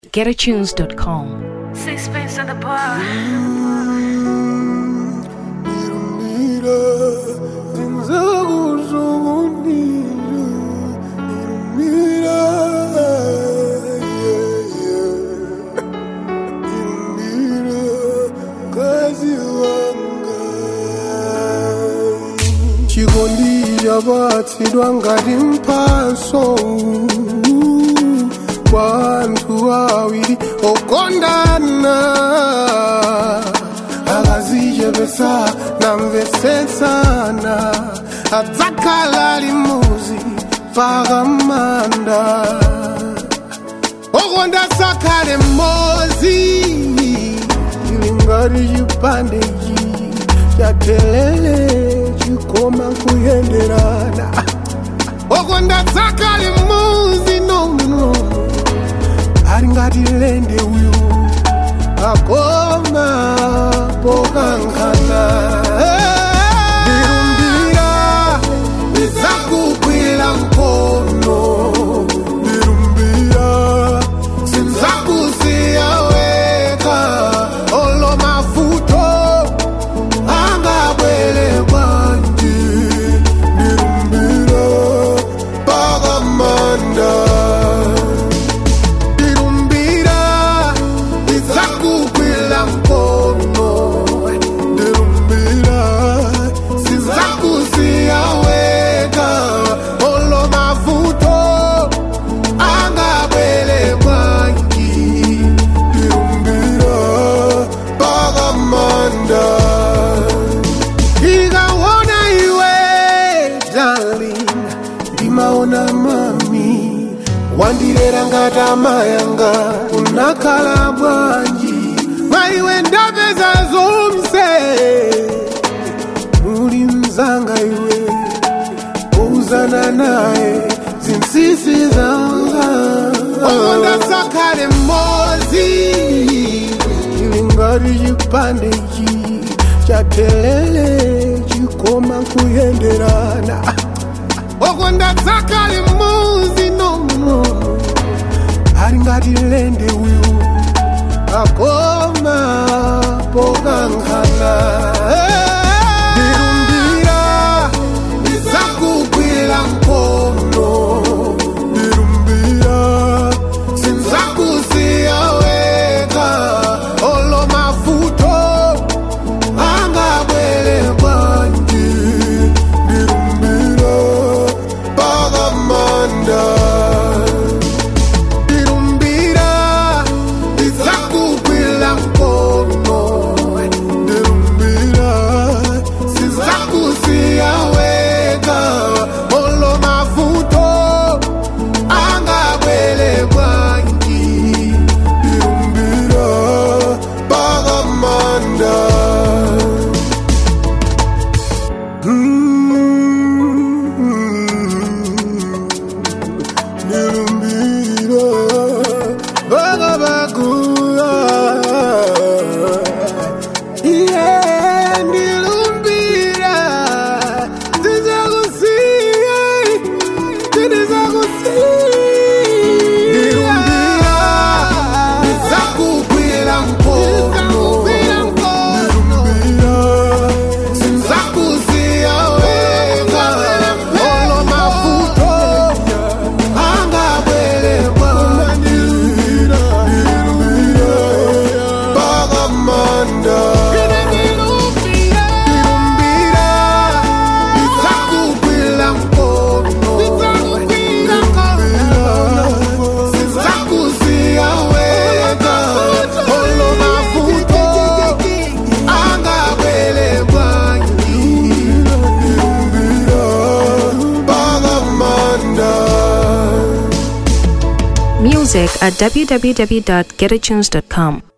getatunes.com. Sixpence in the bar. Mira, tinzakuzokunila Mira, yeah, yeah Mira, kazi wanga Chikondi chabatsidwa ngati mphaso kwa anthu awiri okondana akazichepesa namvetsetsana adzakhala limodzi pakamanda okonda sakhale mmodzi ili ngati chipande ichi chathelele chikoma kuyenderana okonda sakhale mmodzi nonono ali ngati lende uyu akoma pokankhana ndilumbira ndizakugwira mkono ndilumbira sinzakusiya weka olo mavuto angabwere kwanji ndilumbira pakamanda ndilumbira ndizakugwira mkono ndilumbira sinzakusiya weka olo mavuto angabwere kwanji ndilumbira pakamanda ndikaona iwe darling ndimaona mami wandirera ngati amayanga unakhala bwanji mwaiwe ndapeza zonse muli mzanga iwe uzana naye zinsinsi zanga okonda sakhale mmodzi ili ngati chipande ichi chathelele chikoma kuyenderana okonda sakhale mmodzi nono ali ngati lende uyu akoma pokankhana ndilumbira ndizakugwira mkono ndilumbira sinzakusiya weka olo mavuto angabwere kwanji ndilumbira pakamanda ndilumbira ndizakugwira mkono ndilumbira sinzakusiya weka olo mavuto angabwere kwanji ndilumbira pakamanda ndilumbira vakavakura iye ndilumbira tizakusiya tizakusiya ndizakugwira mkono ndilumbira sinzakusiya weka olo mavuto angabwere kwanjira ndilumbira pakamanda ndilumbira ndizakugwira mkono ndilumbira sinzakusiya weka olo mavuto angabwere kwanjira ndilumbira pakamanda Music at www.getatunes.com.